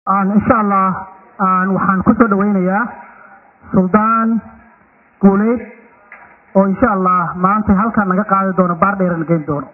insha allah waxaan ku soo dhawaynayaa suldaan guuleyd oo insha allah maanta halkaan naga qaadi doono baar dheerana geyn doono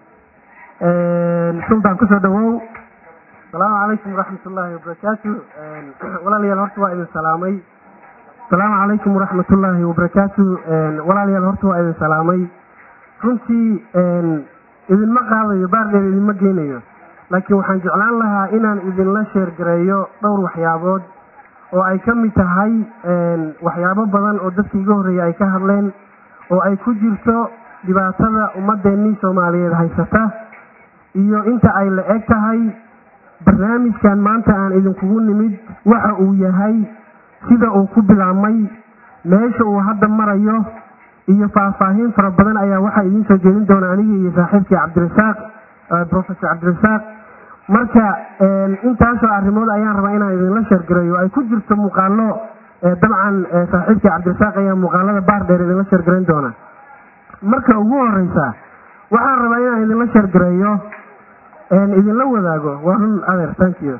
suldaan kusoo dhawow asalaamu calaykum waraxmat ullaahi wabarakaatu walaalayaal horta waa idin salaamay asalaamu calaykum waraxmat ullaahi wabarakaatu walaalayaal horta waa idin salaamay runtii idinma qaadayo baardheer idinma geynayo laakiin waxaan jeclaan lahaa inaan idinla sheergareeyo dhowr waxyaabood oo ay ka mid tahay waxyaabo badan oo dadkii iga horreeyay ay ka hadleen oo ay ku jirto dhibaatada ummadeennii soomaaliyeed haysata iyo inta ay la eg tahay barnaamijkan maanta aan idinkugu nimid waxa uu yahay sida uu ku bilaabmay meesha uu hadda marayo iyo faahfaahin fara badan ayaa waxaa idiin soo jeedin doona anigii iyo saaxiibkii cabdirasaaq professor cabdirasaaq marka intaasoo arrimood ayaan rabaa inaan idinla sheergareeyo ay ku jirto muuqaalo dabcan saaxiibkii cabdirasaaq ayaa muuqaalada baar dheer idinla sheergarayn doona marka ugu horeysa waxaan rabaa inaan idinla sheergareeyo idinla wadaago waa run adeer thank you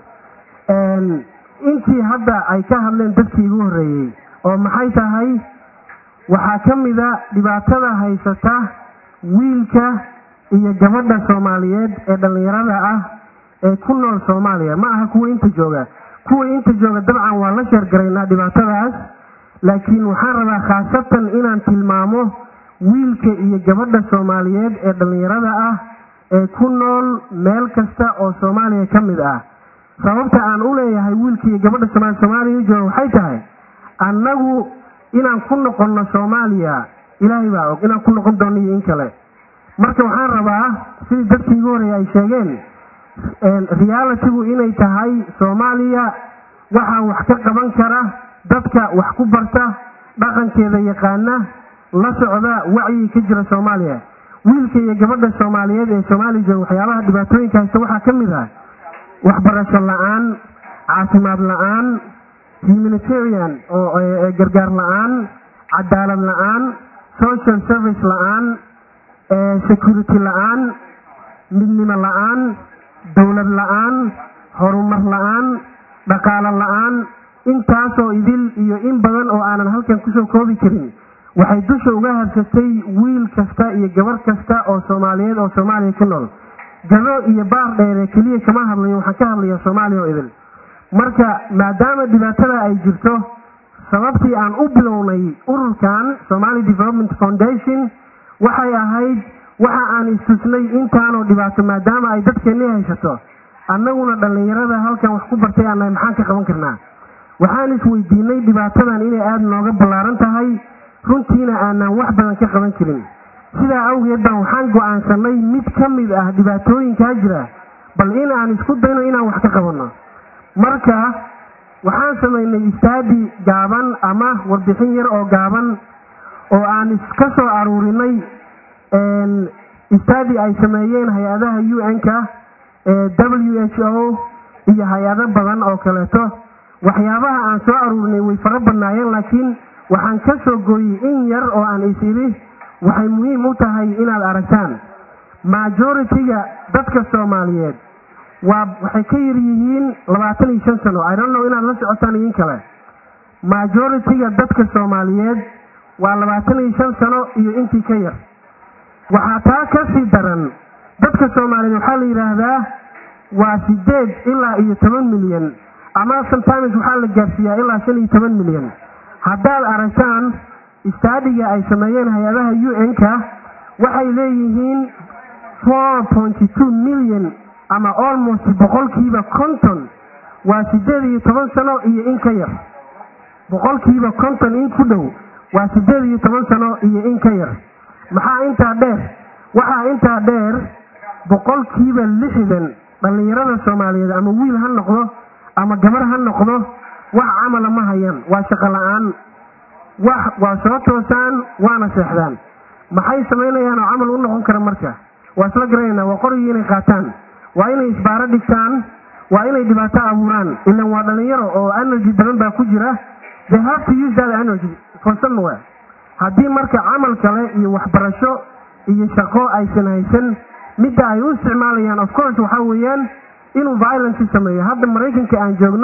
intii hadda ay ka hadleen dadkii igu horreeyey oo maxay tahay waxaa ka mida dhibaatada haysata wiilka iyo gabadha soomaaliyeed ee dhallinyarada ah ee ku nool soomaaliya ma aha kuwa inta jooga kuwa inta jooga dabcan waa la sheergaraynaa dhibaatadaas laakiin waxaan rabaa khaasatan inaan tilmaamo wiilka iyo gabadha soomaaliyeed ee dhallinyarada ah ee ku nool meel kasta oo soomaaliya ka mid ah sababta aan u leeyahay wiilka iyo gabadha somaali soomaaliya jooga waxay tahay annagu inaan ku noqonno soomaaliya ilaahay baa og inaan ku noqon doono iyo in kale marka waxaan rabaa sidii dadkii igu horreeya ay sheegeen realitigu inay tahay soomaaliya waxaa wax ka qaban kara dadka wax ku barta dhaqankeeda yaqaana la socda wacyi ka jira soomaaliya wiilka iyo gabadha soomaaliyeed ee soomaaliya jooga waxyaabaha dhibaatooyinka haysta waxaa ka mid ah waxbarasho la-aan caafimaad la-aan humanitarian oo gargaar la-aan cadaalad la-aan social service la-aan security la-aan midnimo la-aan dowlad la-aan horumar la-aan dhaqaalo la-aan intaasoo idil iyo in badan oo aanan halkan kusoo koobi karin waxay dusha uga habsatay wiil kasta iyo gabar kasta oo soomaaliyeed oo soomaaliya ku nool gado iyo baar dheere keliya kama hadlayo waxaan ka hadlaya soomaaliya oo idil marka maadaama dhibaatada ay jirto sababtii aan u bilownay ururkan somali development foundation waxay ahayd waxa aan istusnay intaanoo dhibaato maadaama ay dadkeennii haysato annaguna dhallinyarada halkan wax ku bartay aannahay maxaan ka qaban karnaa waxaan isweydiinay dhibaatadan inay aada nooga ballaaran tahay runtiina aanaan wax badan ka qaban jirin sidaa awgeed baan waxaan go-aansanay mid ka mid ah dhibaatooyinkaa jira bal in aan isku dayno inaan wax ka qabanno marka waxaan samaynay istaadi gaaban ama warbixin yar oo gaaban oo aan iska soo aruurinay istaadi ay sameeyeen hay-adaha u n-ka w h o iyo hay-ado badan oo kaleeto waxyaabaha aan soo aruurinay way fara badnaayeen laakiin waxaan ka soo gooyey in yar oo aan is idhi waxay muhiim u tahay inaad aragtaan majority-ga dadka soomaaliyeed waa waxay ka yar yihiin labaatan iyo shan sano i don't know inaad la socotaan idin kale majority-ga dadka soomaaliyeed waa labaatan iyo shan sano iyo intii ka yar waxaa taa ka sii daran dadka soomaaliyeed waxaa la yidhaahdaa waa sideed ilaa iyo toban milyan ama sometimes waxaa la gaarsiiyaa ilaa shan iyo toban milyan haddaad aragtaan istaadiga ay sameeyeen hay-adaha u n-ka waxay leeyihiin four pointy two million ama almost boqolkiiba konton waa sideed iyo toban sano iyo in ka yar boqolkiiba konton in ku dhow waa sideed iyo toban sano iyo in ka yar maxaa intaa dheer waxaa intaa dheer boqolkiiba lixdan dhallinyarada soomaaliyeed ama wiil ha noqdo ama gabar ha noqdo wax camala ma hayaan waa shaqo la-aan wax waa soo toosaan waana seexdaan maxay samaynayaan oo camal u noqon kara marka waa isla garanaynaa waa qorigii inay qaataan waa inay isbaaro dhigtaan waa inay dhibaato abuuraan ilan waa dhalinyaro oo energy badan baa ku jira they have to use that energy for somewhere haddii marka camal kale iyo waxbarasho iyo shaqo aysan haysan midda ay u isticmaalayaan of course waxaa weeyaan inuu violence sameeyo hadda maraykanka aan joogno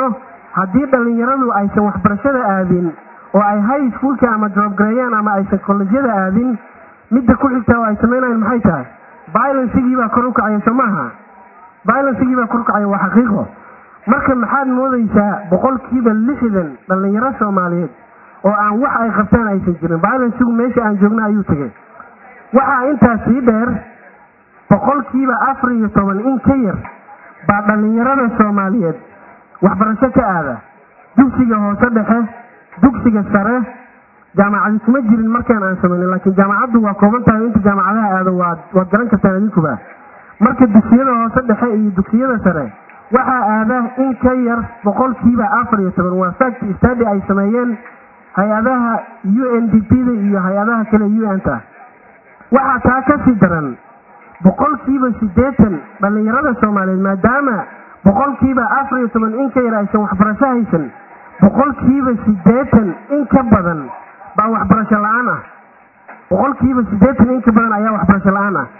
haddii dhallinyaradu aysan waxbarashada aadin oo ay high schoolka ama joobgareeyaan ama aysan kolledyada aadin midda ku xigtaa oo ay samaynayan maxay tahay violencigii baa kor u kacaya soo maaha violencigii baa kor u kacaya waa xaqiiqo marka maxaad moodaysaa boqolkiiba lixdan dhallinyaro soomaaliyeed oo aan wax ay qabtaan aysan jirin violencigu meesha aan joogna ayuu tegay waxaa intaas sii dheer boqolkiiba afar iyo toban in ka yar baa dhallinyarada soomaaliyeed waxbarasho ka aada dugsiga hoose dhexe dugsiga sare jaamacadi kuma jirin markaan aan samaynin laakiin jaamacaddu waa kooban tahay inta jaamacadaha aado waad waad garan kartaan idinkuba marka dugsiyada hoose dhexe iyo dugsiyada sare waxaa aada in ka yar boqolkiiba afar iyo toban waa fact stady ay sameeyeen hay-adaha u n d p da iyo hay-adaha kale u n ta waxaa taa ka sii daran boqolkiiba siddeetan dhallinyarada soomaaliyeed maadaama boqolkiiba afar iyo toban in ka yar aysan waxbarasho haysan boqolkiiba siddeetan in ka badan baa waxbarasho la-aan ah boqolkiiba siddeetan in ka badan ayaa waxbarasho la-aan ah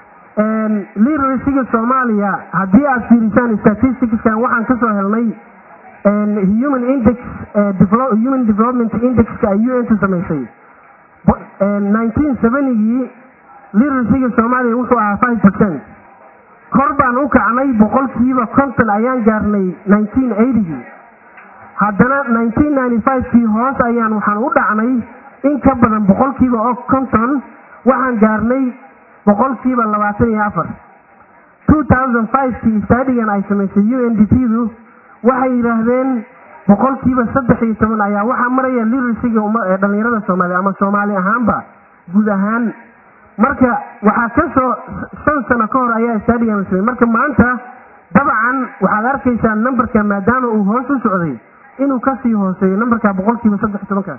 literacyga soomaaliya haddii aad fiirisaan statisticskan waxaan ka soo helnay human index human development indexka ay u n ta samaysay nineteen seventygii literacyga soomaaliya wuxuu ahaa five percent kor baan u kacnay boqolkiiba konton ayaan gaarnay nineteen eightygii haddana nineteen ninety fivekii hoos ayaan waxaan u dhacnay in ka badan boqolkiiba oo konton waxaan gaarnay boqolkiiba labaatan iyo afar two thousand fivekii stadigan ay samaysay u n d p du waxay yidhaahdeen boqolkiiba saddex iyo toban ayaa waxaa maraya literacyga ee dhallinyarada soomaaliya ama soomaali ahaanba guud ahaan marka waxaa ka soo shan sano ka hor ayaa stadigan la samey marka maanta dabcan waxaad arkaysaa numberka maadaama uu hoos u socday inuu kasii hooseeyo numberka boqolkiiba saddex iyo tobanka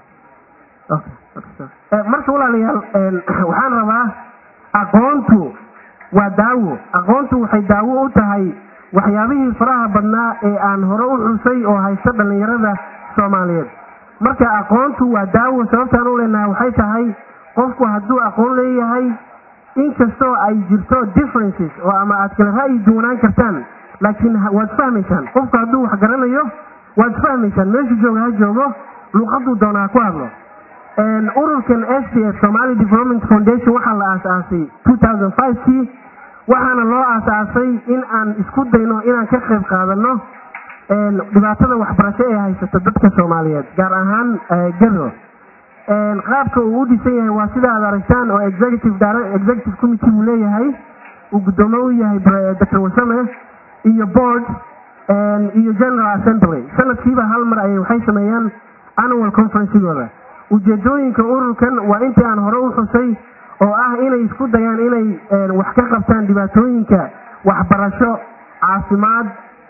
marka walaalayaal waxaan rabaa aqoontu waa daawo aqoontu waxay daawo u tahay waxyaabihii faraha badnaa ee aan hore u xusay oo haysta dhallinyarada soomaaliyeed marka aqoontu waa daawo sababtaan u leenahay waxay tahay qofku hadduu aqoon leeyahay inkastoo ay jirto differences oo ama aad kala ra'yi duwanaan kartaan laakiin waad fahmaysaan qofku hadduu wax garanayo waad fahmaysaan meeshu jooga ha joogo luuqaduu doonaa ku hadlo ururkan s d f somali development foundation waxaa la aasaasay two thousand five kii waxaana loo aasaasay in aan isku dayno inaan ka qayb qaadano dhibaatada waxbarasho ee haysata dadka soomaaliyeed gaar ahaan garo qaabka uu u dhisan yahay waa sida aad aragtaan oo executive executive committee uu leeyahay uu guddoomo u yahay dr wasame iyo board iyo general assembly sanadkiiba hal mar ayay waxay sameeyaan annual conferencigooda ujeedooyinka ururkan waa intii aan hore u xusay oo ah inay isku dayaan inay wax ka qabtaan dhibaatooyinka waxbarasho caafimaad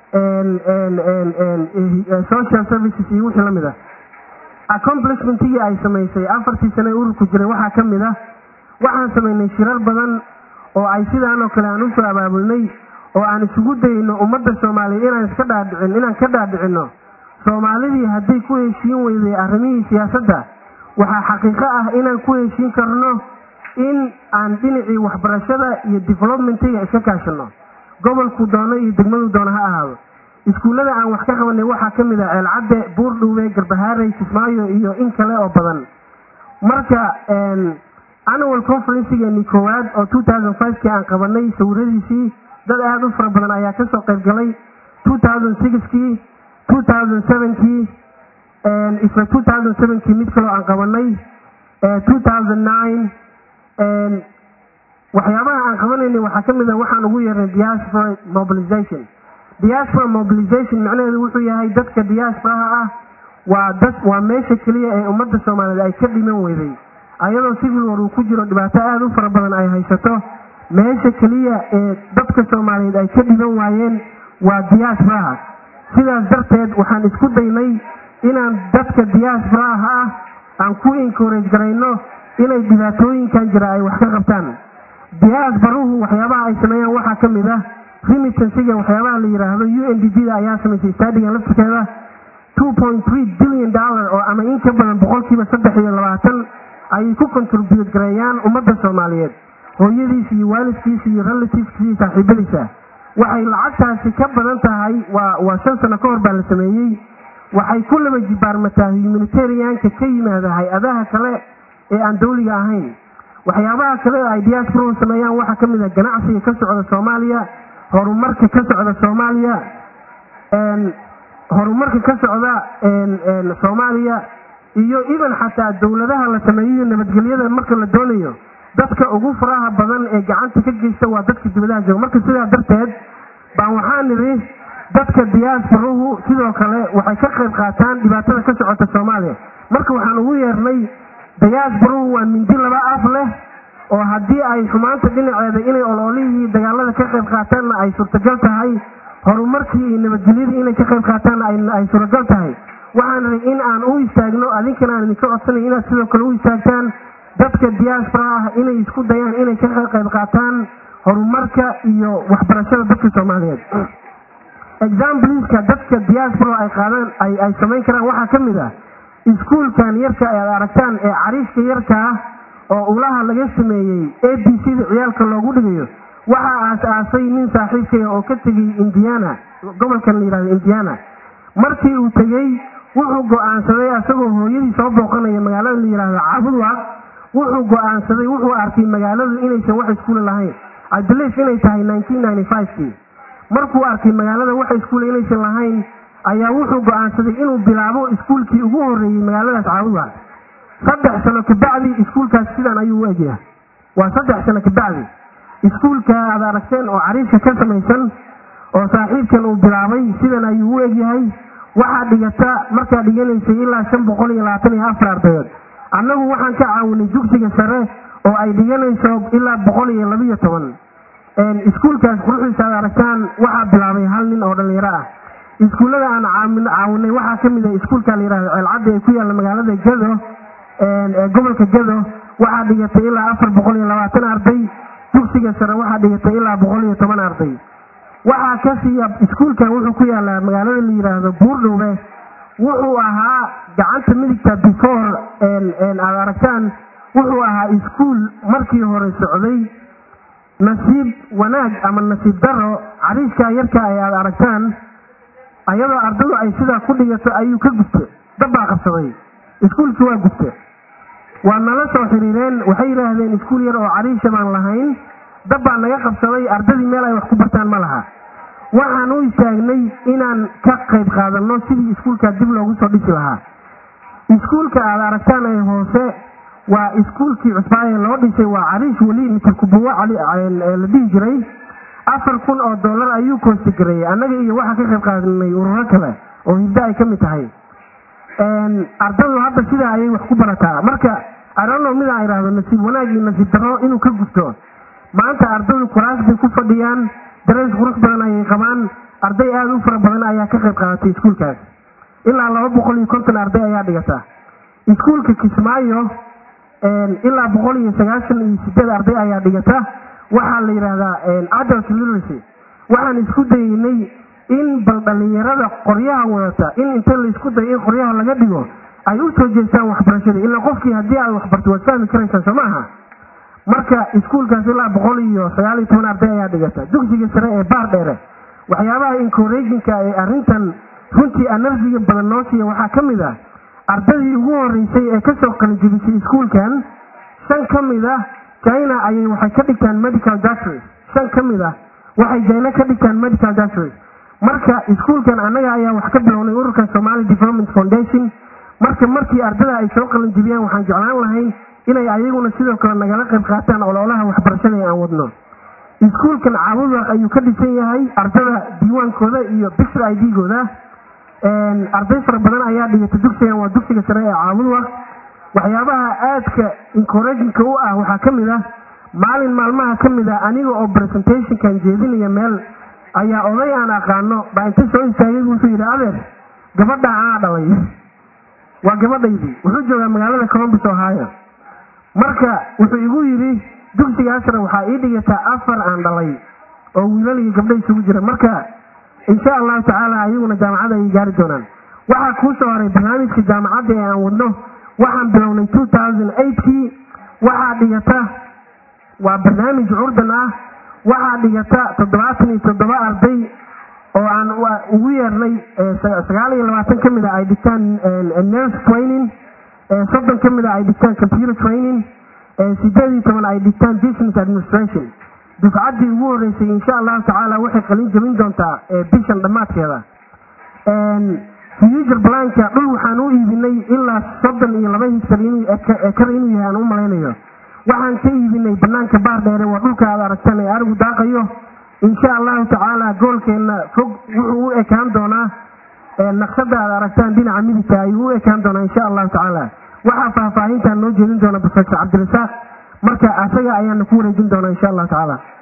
social services iyo wixii lamid ah accomplishmentigii ay samaysay afartii sane ururku jiray waxaa ka mid ah waxaan samaynay shirar badan oo ay sidaan oo kale aan usoo abaabulnay oo aan isugu dayno ummadda soomaaliyeed inaan iska dhaadhicin inaan ka dhaadhicinno soomaalidii hadday ku heshiin weyday arrimihii siyaasadda waxaa xaqiiqo ah inaan ku heshiin karno in aan dhinacii waxbarashada iyo developmentiga iska kaashano gobolku doono iyo degmadu doono ha ahaado iskuullada aan wax ka qabanay waxaa ka mid ah ceelcadde buurdhuube garbahaarey kismaayo iyo in kale oo badan marka annual conferencigeenii koowaad oo two thousand fivekii aan qabanay sawiradiisii dad aada u fara badan ayaa kasoo qayb galay two thousand sixkii two thousand sevenkii isla two thousand sevenkii mid kaloo aan qabanay two thousand nine waxyaabaha aan qabanaynay waxaa ka mid a waxaan ugu yeernay diaspora mobilization diaspora mobilization macnaheedu wuxuu yahay dadka diasporaha ah waa dad waa meesha keliya ee ummadda soomaaliyeed ay ka dhiman weyday ayadoo civil war uu ku jiro dhibaato aada u fara badan ay haysato meesha keliya ee dadka soomaaliyeed ay ka dhiman waayeen waa diasporaha sidaas darteed waxaan isku daynay inaan dadka diasporaha ah aan ku encourage garayno inay dhibaatooyinkan jira ay wax ka qabtaan diaasbaruhu waxyaabaha ay sameeyaan waxaa ka mid ah remittansiga waxyaabaha la yidhaahdo u n d g da ayaa samaysay stadigan laftirkeeda two point three billion dollar oo ama in ka badan boqolkiiba saddex iyo labaatan ayay ku contribute gareeyaan ummadda soomaaliyeed hooyadiisa iyo waalidkiisa iyo relativeskiisa iyo saaxiibadiisa waxay lacagtaasi ka badan tahay waa waa shan sano ka hor baa la sameeyey waxay ku laba jibaarmataa humanitarianka ka yimaada hay-adaha kale ee aan dawliga ahayn waxyaabaha kale oo ay diasporu sameeyaan waxaa ka mid a ganacsiga ka socda soomaaliya horumarka ka socda soomaaliya horumarka ka socda soomaaliya iyo even xataa dowladaha la sameeyiyo nabadgelyada marka la doonayo dadka ugu faraha badan ee gacanta ka geysta waa dadka dibadaha jooga marka sidaa darteed baan waxaa nidhi dadka diasporuhu sidoo kale waxay ka qayb qaataan dhibaatada ka socota soomaaliya marka waxaan ugu yeernay diasporuhu waa mindi laba af leh oo haddii ay xumaanta dhinaceeda inay ololihii dagaalada ka qayb qaataanna ay suurtagal tahay horumarkii iyo nabadgelyadii inay ka qayb qaataanna ay suuragal tahay waxaan ray in aan u istaagno adinkana aan idinka codsanay inaad sidoo kale u istaagtaan dadka diaspora ah inay isku dayaan inay ka qayb qaataan horumarka iyo waxbarashada dadka soomaaliyeed exampleska dadka diaspora ay qaadaan ay ay samayn karaan waxaa ka mid ah iskuulkan yarka aad aragtaan ee cariishka yarka ah oo ulaha laga sameeyey a b c da ciyaalka loogu dhigayo waxaa aas-aasay nin saaxiibkaya oo ka tegay indiana gobolkan la yihahdo indiana markii uu tegey wuxuu go-aansaday asagoo hooyadii soo booqanaya magaalada la yihahdo caabudwa wuxuu go-aansaday wuxuu arkay magaaladu inaysan wax iskuula lahayn i believe inay tahay nineteen ninety five-kii markuu arkay magaalada wax iskuula inaysan lahayn ayaa wuxuu go-aansaday inuu bilaabo iskuulkii ugu horeeyey magaaladaas caabudwa saddex sano kabacdi iskuulkaas sidan ayuu u egyahay waa saddex sano kabacdi iskuulka aad aragteen oo cariishka ka samaysan oo saaxiibkan uu bilaabay sidan ayuu u egyahay waxaa dhigata markaa dhiganaysay ilaa shan boqol iyo labaatan iyo afar ardayood annagu waxaan ka caawinay dugsiga sare oo ay dhiganayso ilaa boqol iyo labiyo toban iskuulkaas quruxdiisa aad aragtaan waxaa bilaabay hal nin oo dhalinyaro ah iskuullada aan caawinay waxaa ka mid ah iskuulka la yihahdo ceelcadda ee ku yaalla magaalada gado ee gobolka gado waxaa dhigatay ilaa afar boqol iyo labaatan arday dugsiga sare waxaa dhigatay ilaa boqol iyo toban arday waxaa ka siiya iskuulkan wuxuu ku yaalaa magaalada la yidhaahdo buurdhowbe wuxuu ahaa gacanta midigta before aad aragtaan wuxuu ahaa iskuul markii hore socday nasiib wanaag ama nasiib daro cariishkaa yarka ay aad aragtaan ayadoo ardadu ay sidaa ku dhigato ayuu ka gubta dabbaa qabsaday iskuulkii waa gubta waa nala soo xiriireen waxay yidhaahdeen iskuul yar oo cariisha baan lahayn dab baa naga qabsaday ardadii meel ay wax ku bartaan ma laha waxaan u istaagnay inaan ka qayb qaadanno sidii iskuulkaa dib loogu soo dhisi lahaa iskuulka aad aragtaan ee hoose waa iskuulkii cusbaaye loo dhisay waa cariish weli mitarkubuwa la dhihi jiray afar kun oo dollar ayuu koostigareeyey annaga iyo waxaa ka qayb qaadanay ururo kale oo hibdo ay ka mid tahay ardadu hadda sidaa ayay wax ku barataa marka arono midaan idhaahdo nasiib wanaag iyo nasiib darro inuu ka gubto maanta ardadu kuraas bay ku fadhiyaan dareys qurux badan ayay qabaan arday aada u fara badan ayaa ka qayb qaadatay iskuulkaas ilaa laba boqol iyo konton arday ayaa dhigata iskuulka kismaayo ilaa boqol iyo sagaashan iyo sideed arday ayaa dhigata waxaa la yidhaahdaa adult literacy waxaan isku dayeynay in bal dhalinyarada qoryaha wadata in inta laisku dayo in qoryaha laga dhigo ay u soo jeestaan waxbarashada ilaa qofkii haddii aad waxbarto waad fahmi karaysaan soo maaha marka iskuulkaas ilaa boqol iyo sagaal iyo toban arday ayaa dhigata dugsiga sare ee baar dheere waxyaabaha encouraginka ee arrintan runtii anarsiga badan noo siiya waxaa ka mid ah ardadii ugu horeysay ee kasoo qalijibisay iskuulkan shan ka mid ah china ayay waxay ka dhigtaan medical doctors shan ka mid ah waxay china ka dhigtaan medical doctors marka iskuulkan annaga ayaa wax ka bilownay ururkan somali development foundation marka markii ardada ay soo qalinjibiyaan waxaan jeclaan lahayn inay ayaguna sidoo kale nagala qayb qaataan ololaha waxbarashada ee aan wadno iskuulkan caabudwaq ayuu ka dhisan yahay ardada diiwaankooda iyo bixr i d-gooda arday fara badan ayaa dhigata dugsigan waa dugsiga sare ee caabudwaq waxyaabaha aadka encouraginka u ah waxaa ka mid ah maalin maalmaha ka mid ah aniga oo presentationkan jeedinaya meel ayaa oday aan aqaano baa inta soo istaagay wuxuu yidhi adeer gabadha anaa dhalay waa gabadhaydii wuxuu joogaa magaalada colombus ohio marka wuxuu igu yidhi dugsigaasna waxaa ii dhigataa afar aan dhalay oo wiilal iyo gabdho isugu jira marka insha allahu tacaala ayaguna jaamacadda ayay gaari doonaan waxaa kuu soo horay barnaamijka jaamacadda ee aan wadno waxaan bilownay two thousand eightkii waxaa dhigata waa barnaamij curdan ah waxaa dhigata toddobaatan iyo toddoba arday oo aan ugu yeernay sagaal iyo labaatan ka mid a ay dhigtaan nurse training soddon ka mid a ay dhigtaan computer training sideed iyo toban ay dhigtaan business administration dufcaddii ugu horreysay insha allahu tacaala waxay qalin jebin doontaa bishan dhammaadkeeda future blanka dhul waxaan u iibinay ilaa soddon iyo laba hektar ekar inuu yahay aan u malaynayo waxaan ka iibinay banaanka baar dheere waa dhulka aad aragtaan ee arigu daaqayo insha allahu tacaala goolkeenna fog wuxuu u ekaan doonaa naqshada aad aragtaan dhinaca midigta ayuu u ekaan doonaa insha allahu tacaala waxaa faahfaahintaan noo jeedin doona professor cabdirasaaq marka asaga ayaana ku wareejin doonaa insha allahu tacaala